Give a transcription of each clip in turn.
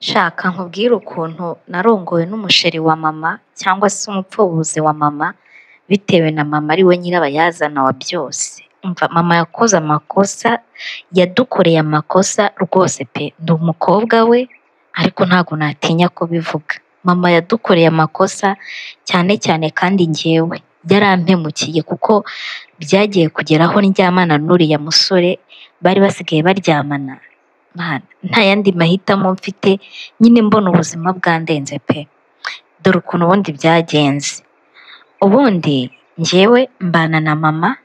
Shaka nkubwire ukuntu narongowe n'umusheri wa mama cyangwa se umupfubuzi wa mama bitewe na mama ari we nyirabayazana wa byose, umva mama yakoze amakosa, yadukoreye amakosa rwose pe ndi umukobwa we ariko ntabwo natinya kubivuga, mama yadukoreye amakosa cyane cyane kandi njyewe yarampemukiye kuko byagiye kugera aho ndyamana n'uriya musore bari basigaye baryamana, Mana nta yandi mahitamo mfite nyine mbona ubuzima bwandenze pe, dore ukuntu ubundi byagenze, ubundi njyewe mbana na mama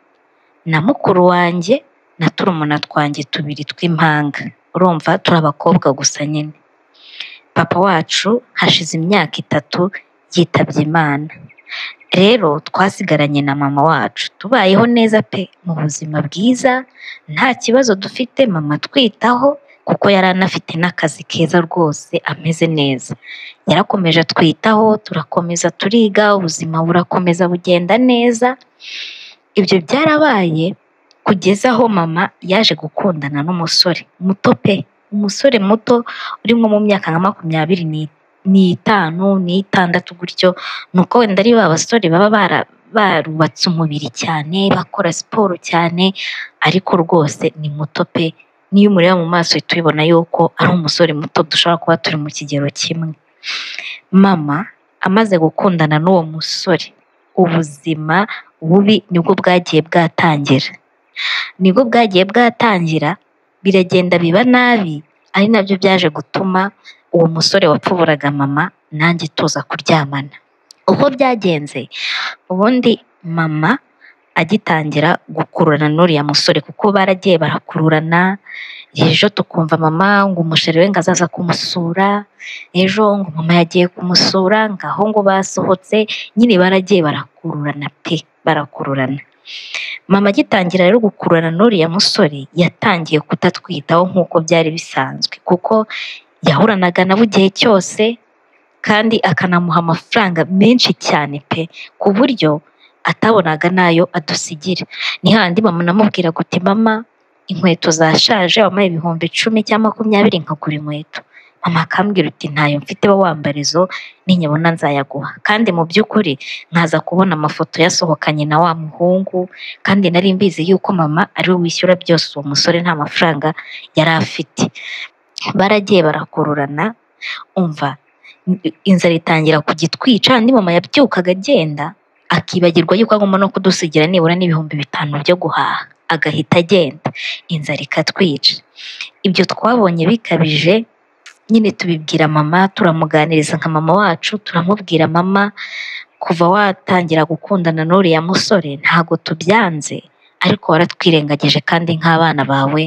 na mukuru wanjye na turumuna twanjye tubiri tw'impanga, urumva turi abakobwa gusa nyine, papa wacu hashize imyaka itatu yitabye Imana, rero twasigaranye na mama wacu tubayeho neza pe mu buzima bwiza nta kibazo dufite mama atwitaho kuko yari anafite n'akazi keza rwose ameze neza, yarakomeje atwitaho turakomeza turiga ubuzima burakomeza bugenda neza, ibyo byarabaye kugeza aho mama yaje gukundana n'umusore muto pe, umusore muto uri nko mu myaka nka makumyabiri n'itanu n'itandatu gutyo, ni uko wenda ari ba basore baba barubatse umubiri cyane bakora siporo cyane ariko rwose ni muto pe, n'iyo umureba mu maso uhita ubibona yuko ari umusore muto dushobora kuba turi mu kigero kimwe, mama amaze gukundana n'uwo musore ubuzima bubi nibwo bwagiye bwatangira, nibwo bwagiye bwatangira biragenda biba nabi ari nabyo byaje gutuma uwo musore wapfuburaga mama nanjye tuza kuryamana, uko byagenze ubundi mama agitangira gukururana n'uriya musore kuko baragiye barakururana, ejo tukumva mama ngo umusheri we ngo azaza kumusura, ejo ngo mama yagiye kumusura ngaho ngo basohotse nyine baragiye barakururana pe barakururana, mama agitangira rero gukururana n'uriya musore yatangiye kutatwitaho nk'uko byari bisanzwe kuko yahoranaga nabo igihe cyose kandi akanamuha amafaranga menshi cyane pe, ku buryo atabonaga n'ayo adusigira, ni hahandi mama namubwiraga uti mama inkweto zashaje wampaye ibihumbi icumi cyangwa makumyabiri nkagura inkweto, mama akambwira uti ntayo mfite ba wambara izo ninyabona nzayaguha, kandi mu by'ukuri nkaza kubona amafoto yasohokanye na wa muhungu kandi nari mbizi yuko mama ariwe wishyura byose uwo musore nta mafaranga yari afite, baragiye barakururana umva inzara itangira kujya itwica hahandi mama yabyukaga agenda akibagirwa yuko agomba no kudusigira nibura n'ibihumbi bitanu byo guhaha, agahita agenda inzara ikatwica, ibyo twabonye bikabije nyine tubibwira mama turamuganiriza nka mama wacu turamubwira mama kuva watangira gukundana n'uriya musore ntago tubyanze ariko waratwirengagije kandi nk'abana bawe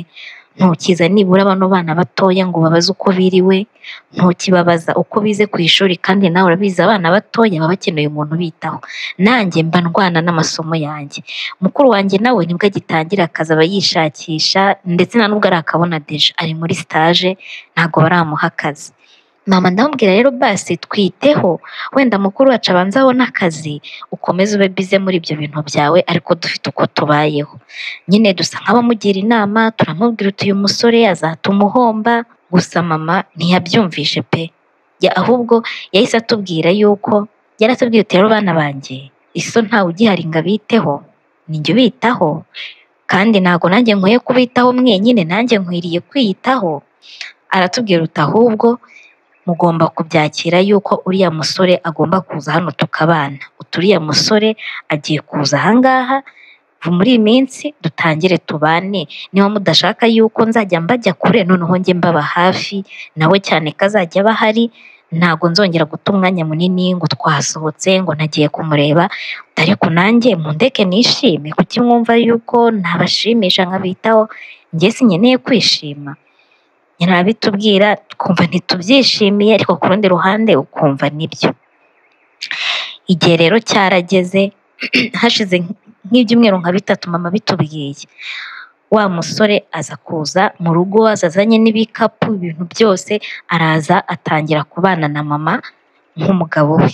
ntukiza nibura bano bana batoya ngo ubabaze uko biriwe, ntukibabaza uko bize ku ishuri kandi nawe urabizi abana batoya baba bakeneye umuntu ubitaho, nanjye mba ndwana n'amasomo yanjye, mukuru wanjye nawe nibwo agitangira akazi aba yishakisha ndetse nta nubwo arakabona deja ari muri sitaje ntago baramuha akazi, mama ndamubwira rero basi twiteho wenda mukuru wacu abanze abone akazi ukomeze ube bize muri ibyo bintu byawe ariko dufite uko tubayeho, nyine dusa nk'abamugira inama turamubwira uti uyu musore azatuma uhomba, gusa mama ntiyabyumvishe pe, ahubwo yahise atubwira yuko yaratubwiye uti rero bana banjye iso ntawe ugihari ngo abiteho ninjye ubitaho kandi ntago nanjye nkwiye kubitaho mwenyine nanjye nkwiriye kwiyitaho, aratubwira uti ahubwo mugomba kubyakira yuko uriya musore agomba kuza hano tukabana, uti uriya musore agiye kuza aha ngaha muri iyi minsi dutangire tubane, niba mudashaka yuko nzajya mbajya kure noneho njye mbaba hafi nawe cyane ko azajya aba ahari, ntago nzongera guta umwanya munini ngo twasohotse ngo nagiye kumureba ariko nanjye mundeke nishime kuki mwumva yuko ntabashimisha nkabitaho njye sinkeneye kwishima, nyine arabitubwira twumva ntitubyishimiye ariko ku rundi ruhande ukumva nibyo, igihe rero cyarageze hashize nk'ibyumweru nka bitatu mama abitubwiye, wa musore aza kuza mu rugo azanye n'ibikapu ibintu byose araza atangira kubana na mama nk'umugabo we,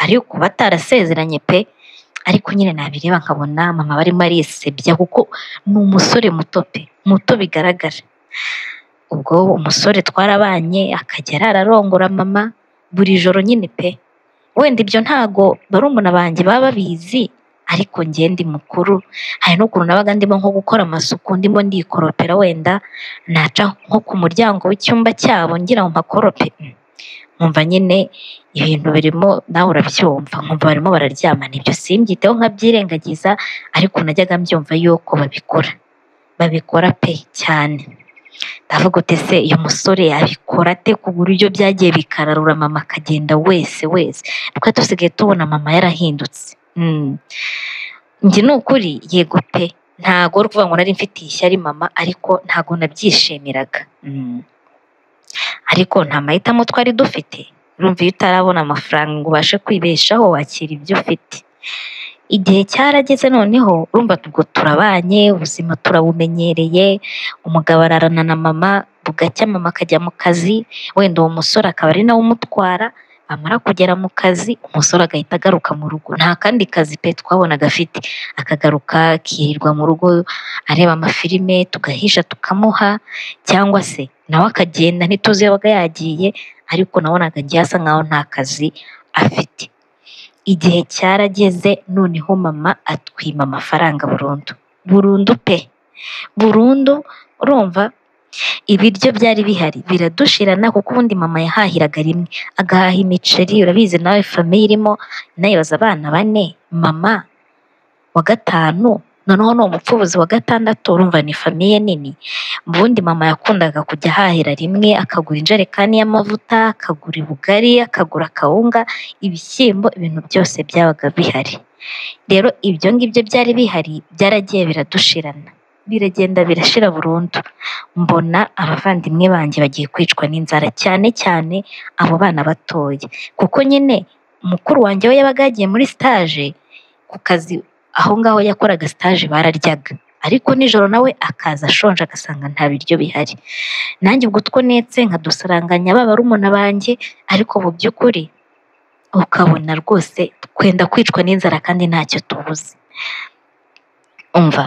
ariko batarasezeranye pe, ariko nyine nabireba nkabona mama barimo arisebya kuko ni umusore muto pe, muto bigaragara. ubwo umusore twarabanye akajya ararongora mama buri joro nyine pe wenda ibyo ntago barumuna banjye baba babizi ariko njye ndi mukuru hari n'ukuntu nabaga ndimo nko gukora amasuku ndimo ndikoropera wenda naca nko ku muryango w'icyumba cyabo ngira ngo mpakorope nkumva nyine ibintu birimo nawe urabyumva nkumva barimo bararyamana ibyo simbyiteho nkabyirengagiza ariko najyaga mbyumva yuko babikora babikora pe cyane ndavuga uti se uyu musore abikora ate ku buryo byagiye bikararura mama akagenda wese wese twari dusigaye tubona mama yarahindutse njye ni ukuri yego pe ntago ari ukuvuga ngo nari mfitiye ishyari mama ariko ntago nabyishimiraga ariko nta mahitamo twari dufite urumva iyo utarabona amafaranga ngo ubashe kwibeshaho wakira ibyo ufite igihe cyarageze noneho urumva ubwo turabanye ubuzima turabumenyereye umugabo ararana na mama bugacya mama akajya mu kazi wenda uwo musore akaba ari nawe umutwara amara kugera mu kazi umusore agahita agaruka mu rugo nta kandi kazi pe twabonaga afite akagaruka akirirwa mu rugo areba amafilime tugahisha tukamuha cyangwa se nawe akagenda ntituzi iyo yabaga yagiye ariko nabonaga agiye asa nkaho nta kazi afite igihe cyarageze noneho mama atwima amafaranga burundu burundu pe burundu urumva ibiryo byari bihari biradushirana kuko ubundi mama yahahiraga rimwe agahaha imiceri urabizi nawe famiye irimo nayibaza abana bane mama wa gatanu noneho ni umupfubuzi wa gatandatu urumva ni famiye nini ubundi mama yakundaga kujya ahahira rimwe akagura injerekani y'amavuta akagura ubugari akagura akawunga ibishyimbo ibintu byose byabaga bihari rero ibyo ngibyo byari bihari byaragiye biradushirana biragenda birashira burundu mbona abavandimwe banjye bagiye kwicwa n'inzara cyane cyane abo bana batoya kuko nyine mukuru wanjye we yabaga yagiye muri sitaje ku kazi aho ngaho yakoraga sitaje bararyaga ariko nijoro nawe akaza ashonje agasanga nta biryo bihari nanjye ubwo two netse nkadusaranganya ba barumuna banjye ariko mu by'ukuri ukabona rwose twenda kwicwa n'inzara kandi ntacyo tubuze umva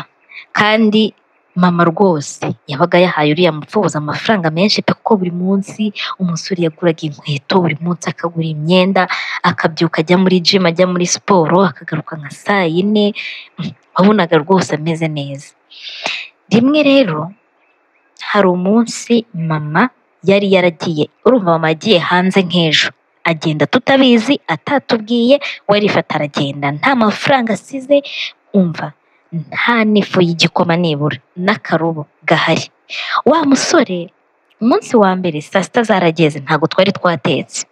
kandi mama rwose yabaga yahaye uriya mupfubuzi amafaranga menshi pe kuko buri munsi umusore yaguraga inkweto buri munsi akagura imyenda akabyuka ajya muri jimu ajya muri siporo akagaruka nka saa yine wabonaga rwose ameze neza rimwe rero hari umunsi mama yari yaragiye urumva mama yagiye hanze nk'ejo agenda tutabizi atatubwiye we arifata aragenda nta mafaranga asize umva nta n'ifu y'igikoma nibura n'akarubo gahari wa musore umunsi wa mbere saa sita zarageze ntabwo twari twatetse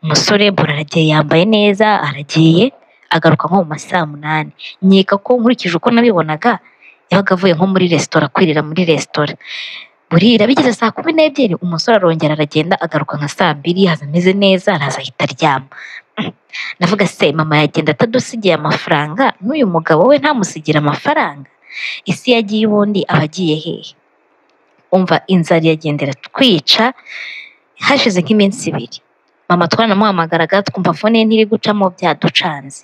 umusore buragiye yambaye neza aragiye agaruka nko mu ma saa munani nkeka ko nkurikije uko nabibonaga yabaga avuye nko muri resitora kwirira muri resitora burira bigeze saa kumi n'ebyiri umusore arongera aragenda agaruka nka saa mbiri haza ameze neza araza ahita aryama ndavuga se mama yagenda atadusigiye amafaranga n'uyu mugabo we ntamusigire amafaranga isi yagiye ubundi aba agiye hehe umva inzara iragendera twica hashize nk'iminsi ibiri mama twanamuhamagaraga twumva fone ye ntiri gucamo byaducanze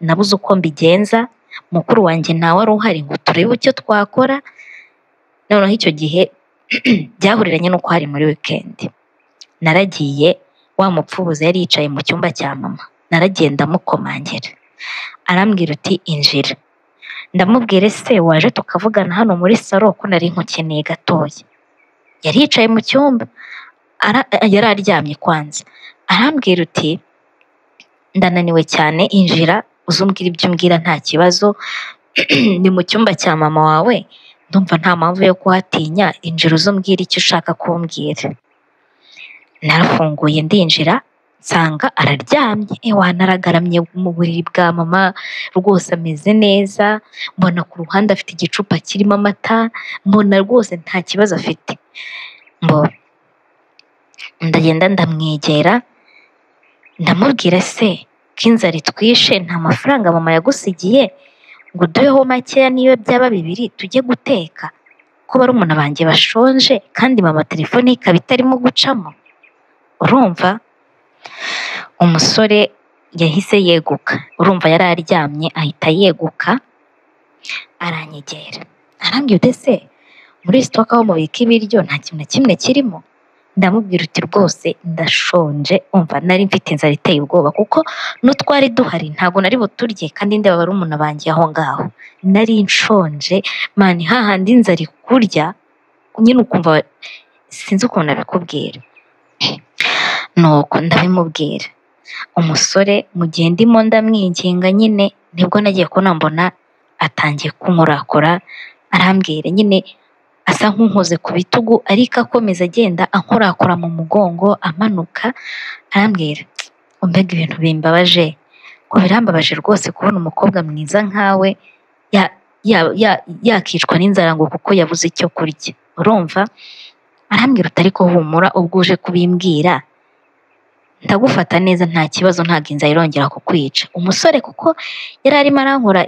nabuze uko mbigenza mukuru wanjye ntawe wari uhari ngo turebe icyo twakora noneho icyo gihe byahuriranye n'uko hari muri wikendi naragiye wa mupfubuzi yari yicaye mu cyumba cya mama naragiye ndamukomangira arambwira uti injira ndamubwira ese waje tukavugana hano muri saro ko nari nkukeneye gatoya yari yicaye mu cyumba ara- yari aryamye kwanza arambwira uti ndananiwe cyane injira uze umbwira ibyo umbwira nta kibazo ni mu cyumba cya mama wawe ndumva nta mpamvu yo kuhatinya injira uze umbwira icyo ushaka kumbwira narafunguye ndinjira nsanga araryamye ewana aragaramye mu buriri bwa mama rwose ameze neza mbona ku ruhande afite igicupa kirimo amata mbona rwose nta kibazo afite mbo ndagenda ndamwegera ndamubwira se ko inzara itwishe nta mafaranga mama yagusigiye ngo uduheho makeya niyo byaba bibiri tujye guteka ko barumuna banjye bashonje kandi mama telefone ye ikaba itarimo gucamo urumva umusore yahise yeguka urumva yari aryamye ahita yeguka aranyegera arambwira uti se muri sitoke aho mubika ibiryo nta kintu na kimwe kirimo ndamubwira uti rwose ndashonje umva nari mfite inzara iteye ubwoba kuko n'utwari duhari ntabwo nari buturye kandi ndeba bari umuntu banjye aho ngaho nari nshonje mani hahandi inzara ikurya nyine ukumva sinzi ukuntu nabikubwira nuko ndabimubwira umusore mu gihe ndimo ndamwinginga nyine nibwo nagiye kubona mbona atangiye kunkorakora arambwira nyine asa nk'unkoze ku bitugu ariko akomeza agenda ankorakora mu mugongo amanuka arambwira umbega ibintu bimbabaje ngo birambabaje rwose kubona umukobwa mwiza nkawe ya- ya- ya- yakicwa n'inzara ngo kuko yabuze icyo kurya urumva arambwira uti ariko humura ubwo uje kubimbwira ndagufata neza nta kibazo ntabwo inzara irongera kukwica umusore kuko yari arimo arankora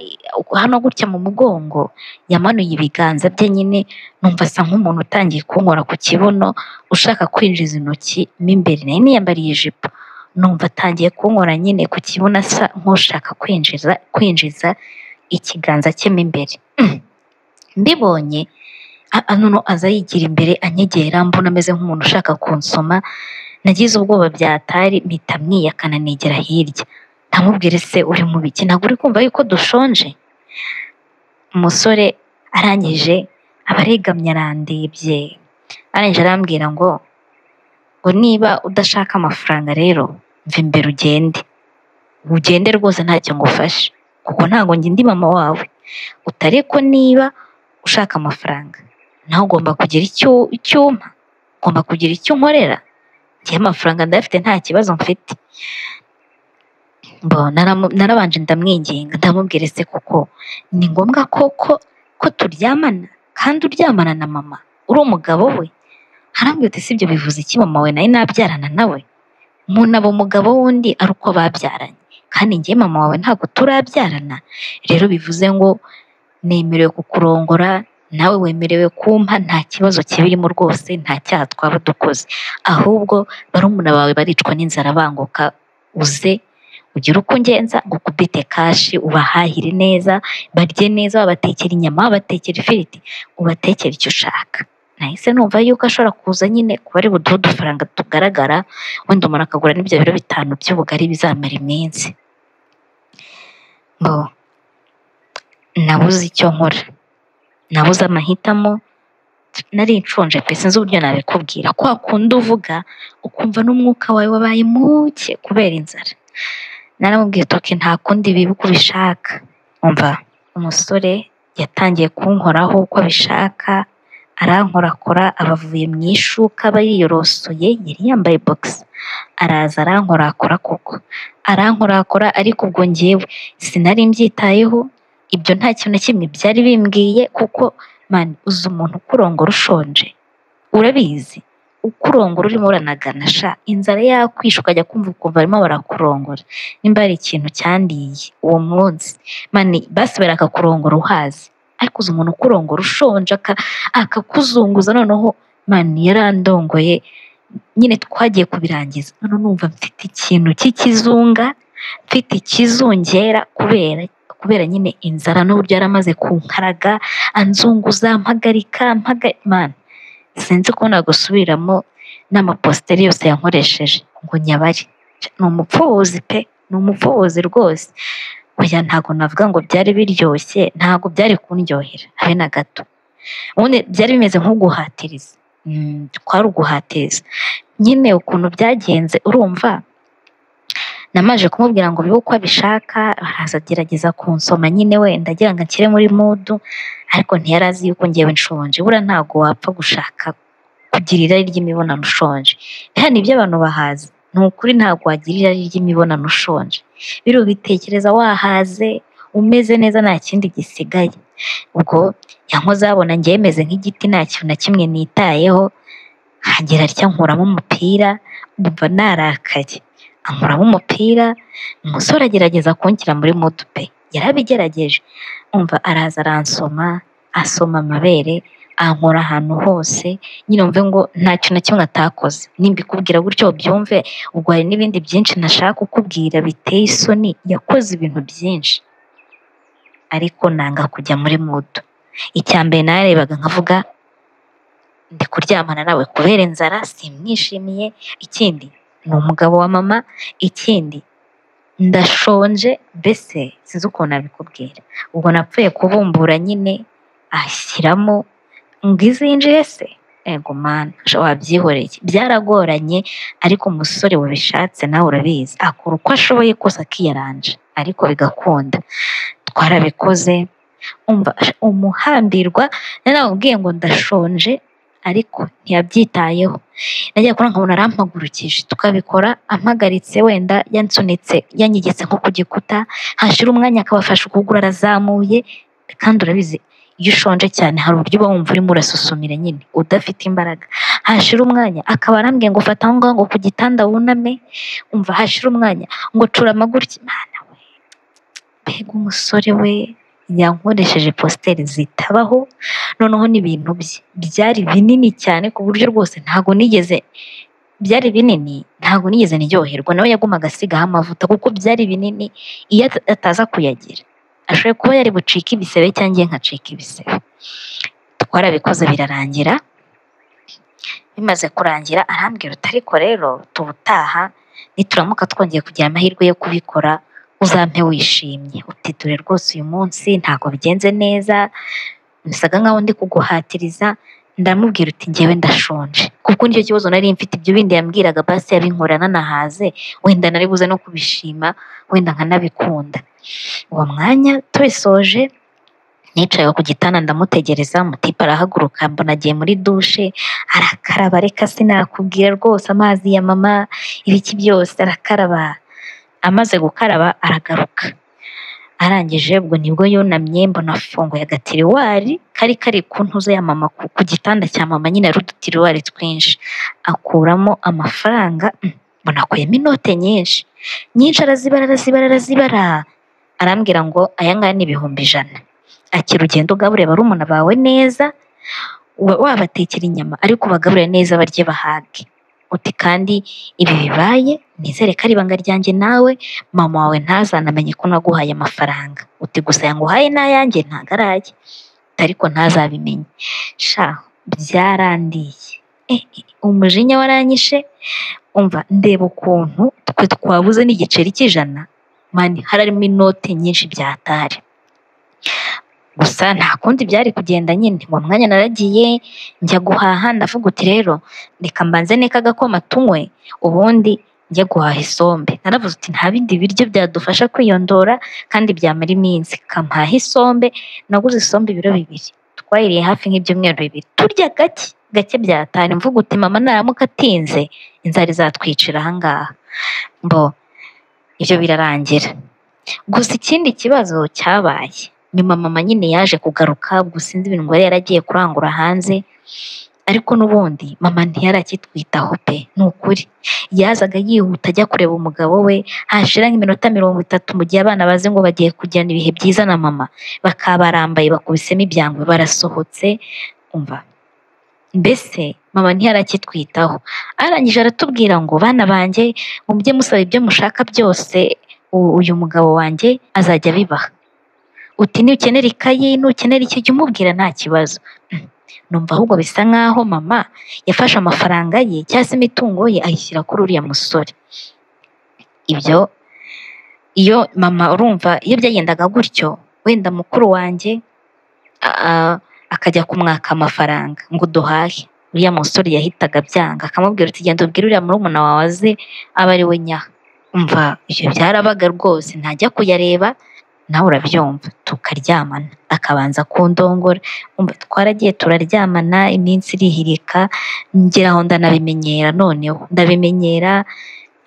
hano gutya mu mugongo yamanuye ibiganza bye nyine numva asa nk'umuntu utangiye kunkora ku kibuno ushaka kwinjiza intoki mo imbere nari niyambariye ijipo numva atangiye kunkora nyine ku kibuno asa nk'ushaka kwinjiza kwinjiza ikiganza cye mo imbere Mm. mbibonye a- a- noneho aza yigira imbere anyegera mbona ameze nk'umuntu ushaka kunsoma nagize ubwoba byatari mpita mwiyakana negera hirya ndamubwira se uri mu biki ntabwo uri kumva yuko dushonje umusore arangije aba aregamye arandebye arangije arambwira ngo ngo niba udashaka amafaranga rero mva imbere ugende ugende rwose ntacyo ngufashe kuko ntabwo njye ndi mama wawe utare ko niba ushaka amafaranga nawe ugomba kugira icyo icyo umpa ugomba kugira icyo unkorera njyewe amafaranga ndayafite nta kibazo mfite Mbo, naramu- narabanje ndamwinginga ndamubwira ese kuko ni ngombwa koko ko turyamana kandi uryamana na mama uri umugabo we arambwira uti sibyo bivuze iki mama we nawe nabyarana nawe umuntu aba umugabo w'undi ari uko babyaranye kandi njye mama wawe ntabwo turabyarana rero bivuze ngo nemerewe kukurongora nawe wemerewe kumpa nta kibazo kibirimo rwose nta cyaha twaba dukoze ahubwo barumuna bawe baricwa n'inzara banguka uze ugire uko ungenza ngo ukubite kashi ubahahire neza barye neza wabatekera inyama wabatekera ifiriti ubatekera icyo ushaka nahise numva yuko ashobora kuza nyine kuba ari buduhe udufaranga tugaragara wenda umuntu akagura n'ibyo biro bitanu by'ubugari bizamara iminsi ngo nabuze icyo nkora nabuze amahitamo nari nshonje pe sinzi uburyo nabikubwira kwa kundi uvuga ukumva n'umwuka wawe wabaye muke kubera inzara naramubwiye toke nta kundi biba uko ubishaka umva umusore yatangiye kunkoraho uko abishaka arankorakora abavuye mu ishuka aba yiyorosoye yari yambaye bogisi araza arankorakora koko arankorakora ariko ubwo ngewe sinari mbyitayeho ibyo nta kintu na kimwe byari bimbwiye kuko mani uzi umuntu ukurongora ushonje urabizi ukurongora urimo uranagana sha inzara yakwishe ukajya kumva ukumva barimo barakurongora nimba hari ikintu cyandiye uwo munsi mani basi barakakurongora uhazi ariko uzi umuntu ukurongora ushonje aka- akakuzunguza noneho mani yarandongoye nyine twagiye kubirangiza none numva mfite ikintu cy'ikizunga mfite ikizungera kubera kubera nyine inzara n'uburyo yari amaze kunkaraga anzunguza mpagarika mpaga- mani sinzi ko nagusubiramo n'amapositeri yose yankoresheje ngo nyabari ni umupfubuzi pe ni umupfubuzi rwose oya ntabwo navuga ngo byari biryoshye ntabwo byari kundyohera habe na gato ubundi byari bimeze nk'uguhatiriza Mm, kwari uguhatiriza nyine ukuntu byagenze urumva namaje kumubwira ngo bibe uko abishaka araza agerageza kunsoma nyine wenda agira ngo anshyire muri mudu ariko ntiyari azi yuko ngewe nshonje buriya ntabwo wapfa gushaka kugira irari ry'imibonano ushonje hano ibyo abantu bahaze ni ukuri ntabwo wagira irari ry'imibonano ushonje biri ubitekereza wahaze umeze neza nta kindi gisigaye ubwo yankoze abona ngewe meze nk'igiti nta kintu na kimwe nitayeho hagera atya nkuramo umupira umva narakaye ankuramo umupira umusore agerageza kunshyira muri moto pe yarabigerageje umva araza aransoma asoma amabere ankora ahantu hose nyine mve ngo ntacyo na kimwe atakoze nimbikubwira gutyo ubyumve ubwo hari n'ibindi byinshi nashaka kukubwira biteye isoni yakoze ibintu byinshi ariko nanga kujya muri moto icya mbere narebaga nkavuga ndi kuryamana nawe kubera inzara simwishimiye ikindi ni umugabo wa mama ikindi ndashonje mbese sinzi ukuntu nabikubwira ubwo napfuye kubumbura nyine ashyiramo ngo izinjire se ego mana wabyihoreye byaragoranye ariko umusore wabishatse nawe urabizi akora uko ashoboye kose akiyaranja ariko bigakunda twarabikoze umva umuhambirwa naramubwiye ngo ndashonje ariko ntiyabyitayeho nagiye kubona nkabona arampagurukije tukabikora ampagaritse wenda yansunitse yanyegetse nko ku gikuta hashira umwanya akabafasha ukuguru arazamuye kandi urabizi iyo ushonje cyane hari uburyo uba wumva urimo urasuzumira nyine udafite imbaraga hashira umwanya akaba arambwiye ngo fata aho ngaho ngo ku gitanda wuname umva hashira umwanya ngo cura amagurutse imana we mbega umusore we yankoresheje positeri zitabaho noneho n'ibintu bye byari binini cyane ku buryo rwose ntabwo nigeze byari binini ntabwo nigeze niryoherwa nawe yagumaga asigaho amavuta kuko byari binini iyo ataza kuyagira ashoboye kuba yari bucike ibisebe cyangwa njye nkacika ibisebe twarabikoze birarangira bimaze kurangira arambwira uti ariko rero tubutaha nituramuka twongeye kugira amahirwe yo kubikora uzampe wishimye uti dore rwose uyu munsi ntabwo bigenze neza musaga nkaho ndi kuguhatiriza ndamubwira uti ngewe ndashonje kuko nicyo kibazo nari mfite ibyo bindi yambwiraga basi yabinkorana nahaze wenda nari buze no kubishima wenda nkanabikunda uwo mwanya tubisoje nicaye ku gitanda ndamutegereza mutipe arahaguruka mbona agiye muri dushe arakaraba reka sinakubwira rwose amazi ya mama ibiki byose arakaraba amaze gukaraba aragaruka arangije ubwo nibwo yunamye mbona afunguye agatiriwari kari kari ku ntuzo ya mama ku gitanda cya mama nyine ari udutiriwari twinshi akuramo amafaranga mm, mbona akuyemo inote nyinshi nyinshi arazibara arazibara arazibara arambwira ngo aya ngaya ni ibihumbi ijana akira ugenda ugaburira barumuna bawe neza wa- wabatekera inyama ariko ubagaburire neza barye bahage uti kandi ibi bibaye nizere ko ari ibanga ryanjye nawe mama wawe ntazanamenye ko naguhaye amafaranga uti gusa yanguhaye n'ayanjye ntago araye Uti ariko ntazabimenye sha byarandiye Eh, eh, umujinya waranyishe umva ndeba ukuntu twe twabuze n'igiceri cy'ijana mani harimo inote nyinshi byatari gusa nta kundi byari kugenda nyine uwo mwanya naragiye njya guhaha ndavuga uti rero reka mbanze neka agakoma tunywe ubundi njya guhaha isombe naravuze uti nta bindi biryo byadufasha kwiyondora kandi byamara iminsi kampaha isombe naguze isombe ibiro bibiri twayiriye hafi nk'ibyumweru bibiri turya gake gake byatari mvuga uti mama naramuka atinze inzara izatwicira ahangaha mbo ibyo birarangira gusa ikindi kibazo cyabaye nyuma mama nyine yaje kugaruka gusa sinzi ibintu ngo yari yaragiye kurangura hanze ariko n'ubundi mama ntiyarakitwitaho pe ni ukuri yazaga yihuta ajya kureba umugabo we hashira nk'iminota mirongo itatu mu gihe abana bazi ngo bagiye kugirana ibihe byiza na mama bakaba barambaye bakubisemo ibyangwe barasohotse umva mbese mama ntiyarakitwitaho arangije aratubwira ngo bana banjye ngo mujye musaba ibyo mushaka byose u- uyu mugabo wanjye azajya abibaha uti nukenera ikayi nukenera iki jya umubwira nta kibazo Mm. numva ahubwo bisa nk'aho mama yafashe amafaranga ye cyangwa se imitungo ye ayishyira kuri uriya musore ibyo iyo mama urumva iyo byagendaga gutyo wenda mukuru wanjye a- akajya kumwaka amafaranga ngo duhahe uriya musore yahitaga byanga akamubwira uti genda ubwire uriya murumuna wawe aze aba ari we nyaha umva ibyo byarabaga rwose ntajya kuyareba nawe urabyumva tukaryamana akabanza kundongora umva twaragiye turaryamana iminsi irihirika ngera aho ndanabimenyera noneho ndabimenyera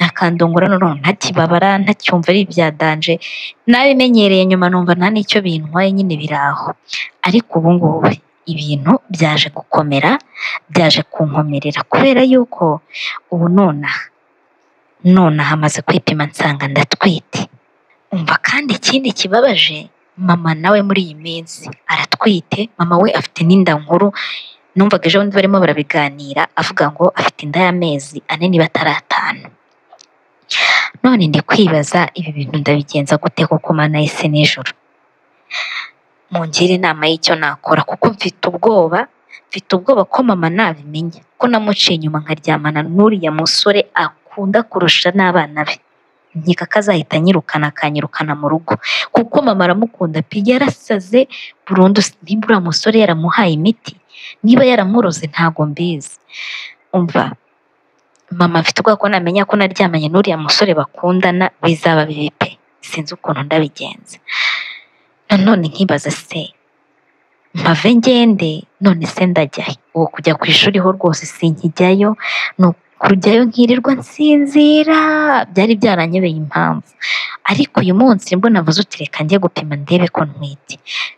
akandongora noneho ntakibabara ntacyumva ari ibya danje nabimenyereye nyuma numva nta n'icyo bintwaye nyine biraho ariko ubu ngubu ibintu byaje gukomera byaje kunkomerera kubera yuko ubu nonaha nonaha amaze kwipima nsanga ndatwite umva kandi ikindi kibabaje mama nawe muri iyi minsi aratwite mama we afite n'inda nkuru numvaga ejo bundi barimo barabiganira avuga ngo afite inda y'amezi ane niba atari atanu none ndi kwibaza ibi bintu ndabigenza gute kuko mana yise nijoro mungire inama y'icyo nakora kuko mfite ubwoba mfite ubwoba ko mama nabimenya ko namuciye inyuma nkaryamana n'uriya musore akunda kurusha n'abana be nkeka ko azahita anyirukana akanyirukana mu rugo kuko mama aramukunda pe yarasaze burundu nimba uriya musore yaramuhaye imiti niba yaramuroze ntago mbizi umva mama mfite ubwoba ko namenya ko naryamanye n'uriya musore bakundana bizaba bibi pe sinzi ukuntu ndabigenza nanone nkibaza se mpave ngende none se ndajya he ubu kujya ku ishuri ho rwose sinkijyayo ni kujyayo nkirirwa nsinzira byari byaranyobeye impamvu ariko uyu munsi nibwo navuze uti reka njye gupima ndebe ko ntwite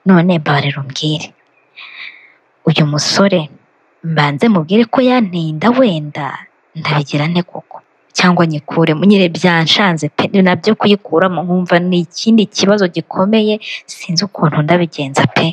none mbabarira umbwire uyu musore mbanze mubwire ko yanteye inda wenda ndabigira nte koko cyangwa nyikuremo nyine byanshanze pe ni nabyo kuyikuramo nkumva ni ikindi kibazo gikomeye sinzi ukuntu ndabigenza pe